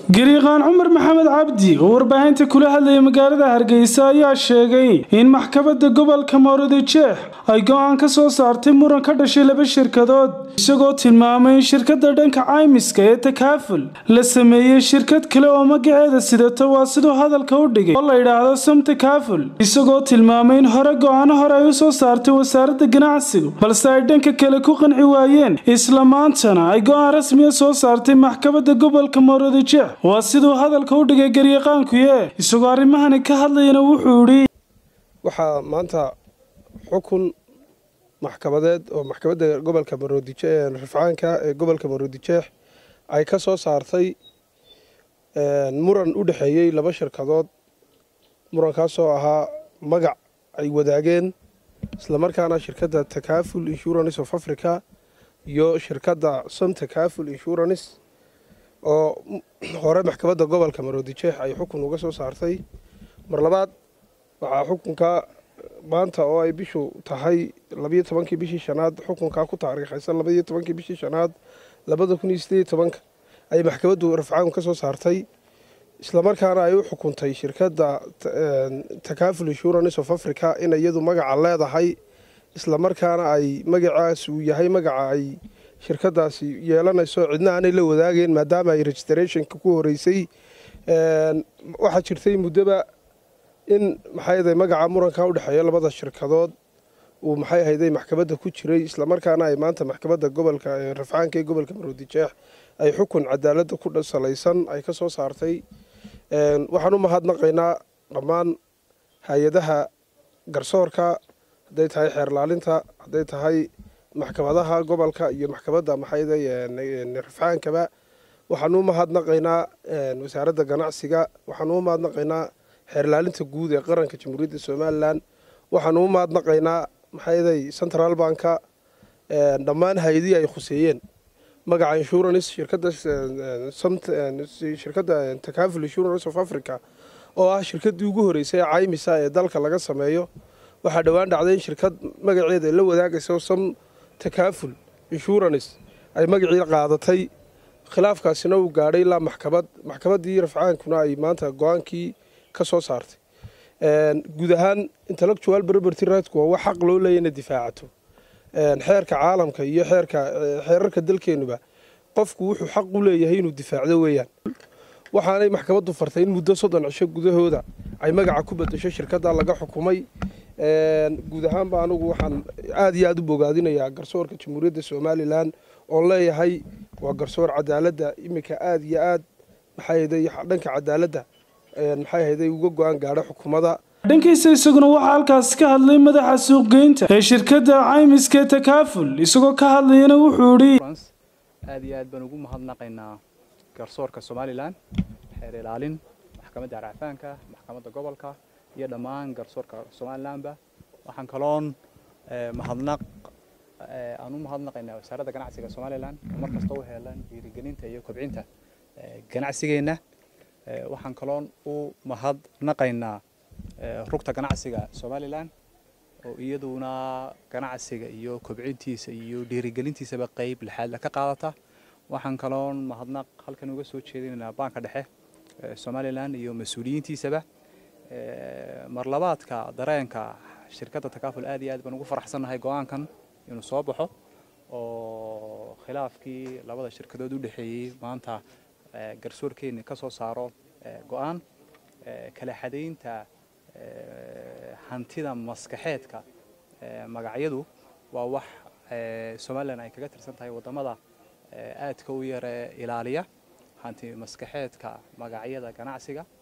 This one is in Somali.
gariiqaan cumar maxamed cabdi oo warbaahinta kula hadlayay magaalada hargeysa ayaa sheegay in maxkamadda gobolka moorodijeex ay go-aan ka soo saartay muran ka dhashay laba shirkadood isagoo tilmaamay in shirkadda dhanka caymiska ee takaaful la sameeyey shirkad kale oo magaceeda sidata waa siduu hadalka u dhigay oo la yidhaahdo sam takaaful isagoo tilmaamay in hore go-aano hore ay u soo saartay wasaaradda ganacsigu balse ay dhanka kale ku qanci waayeen isla maantana ay go-aan rasmiya soo saartay maxkamadda gobolka moorodijeex waa siduu hadalka u dhigay garyaqaankuye isagoo arrimahani ka hadlayana wuxuu idhi waxaa maanta xukun maxkamadeed oo maxkamadda gobolka maroodije rafcaanka ee gobolka maroodijeex ay ka soo saartay muran u dhexeeyey laba shirkadood murankaasoo ahaa magac ay wadaageen islamarkaana shirkadda takaaful insurance of africa iyo shirkadda som takaaful insurance oo hore maxkamadda gobolka maroodijeex ay xukun uga soo saartay mar labaad waxaa xukunka maanta oo ay bishu tahay labayo tobankii bishii shanaad xukunkaa ku taariikhaysan labaiyo tobankii bishii shanaad labada kun iyo sideed tobanka ayay maxkamaddu rafcaanku ka soo saartay islamarkaana ay u xukuntay shirkadda takaaful insurance of africa in iyadu magaca leedahay islamarkaana ay magacaas uu yahay magaca ay shirkadaasi yeelanayso cidna aanay la wadaageen maadaama ay registrationka ku horeysay waxaa jirtay muddoba in maxay ahday magaca muranka u dhexeeya labada shirkadood uu maxay ahayday maxkamadda ku jiray islamarkaana ay maanta maxkamadda gobolka rafcaanka ee gobolka maroodijeex ay xukun cadaaladda ku salaysan ay ka soo saartay waxaan u mahadnaqaynaa dhammaan hay-adaha garsoorka hadday tahay xeerlaalinta hadday tahay maxkamadaha gobolka iyo maxkamadda maxayday rafcaankaba waxaan u mahadnaqaynaa wasaaradda ganacsiga waxaan u mahadnaqaynaa xeerlaalinta guud ee qaranka jamhuuriyadda somalilan waxaan u mahadnaqaynaa maxayday central banka dhammaan hay-adihii ay khuseeyeen magaca insurance shirkadda shirkadda takaaful insurance of africa oo ah shirkaddii ugu horeysay ee caymisa ee dalka laga sameeyo waxaa dhowaan dhacday in shirkad magaceeda la wadaagayso sam takaaful insurance ay magacii qaadatay khilaafkaasina uu gaadhay ilaa maxkamad maxkamaddii rafcaankuna ay maanta go-aankii ka soo saartay guud ahaan intellectual property rightku waa wax xaq loo leeya ina difaacato xeerka caalamka iyo xeerka xeerarka dalkeenuba qofku wuxuu xaq u leeyahay inuu difaacdo weeyaan waxaanay maxkamaddu fartay in muddo soddon cisho gudahooda ay magaca ku bedesho shirkadda laga xukumay guud ahaanba anugu waxaan aada iyo aada u bogaadinayaa garsoorka jamhuuriyadda somalilan oon leeyahay waa garsoor cadaaladda iminka aada iyo aad maxay ahday dhanka cadaaladda maxay ahayday uga go-aan gaadho xukuumadda dhankiisa isaguna waxaa halkaasi ka hadlay madaxa suuqgeynta ee shirkadda caymiska takaaful isagoo ka hadlayana wuxuu idhi aada iyo aad baan ugu mahadnaqaynaa garsoorka somalilan xeer ilaalin maxkamadda racfaanka maxkamadda gobolka iyo dhammaan garsoorka somalilanba waxaan kaloon mahadnaq aan u mahadnaqaynaa wasaaradda ganacsiga somalilan oo mar kasta u heelan dhiirigelinta iyo kobcinta ganacsigeenna waxaan kaloon u mahadnaqaynaa rugta ganacsiga somalilan oo iyaduna ganacsiga iyo kobcintiisa iyo dhiirigelintiisaba qeyb lixaadla ka qaadata waxaan kaloon mahadnaq halkan uga soo jeedinaynaa baanka dhexe somalilan iyo mas-uuliyiintiisaba marlabaadka dareenka shirkadda takaaful aad iyo aad baan ugu faraxsannahay go-aankan inuu soo baxo oo khilaafkii labada shirkadood u dhexeeyey maanta garsoorkeenni ka soo saaro go-aan kala xadaynta hantida maskaxeedka magacyadu waa wax somalilan ay kaga tirsan tahay waddamada aadka u yare ilaaliya hanti maskaxeedka magacyada ganacsiga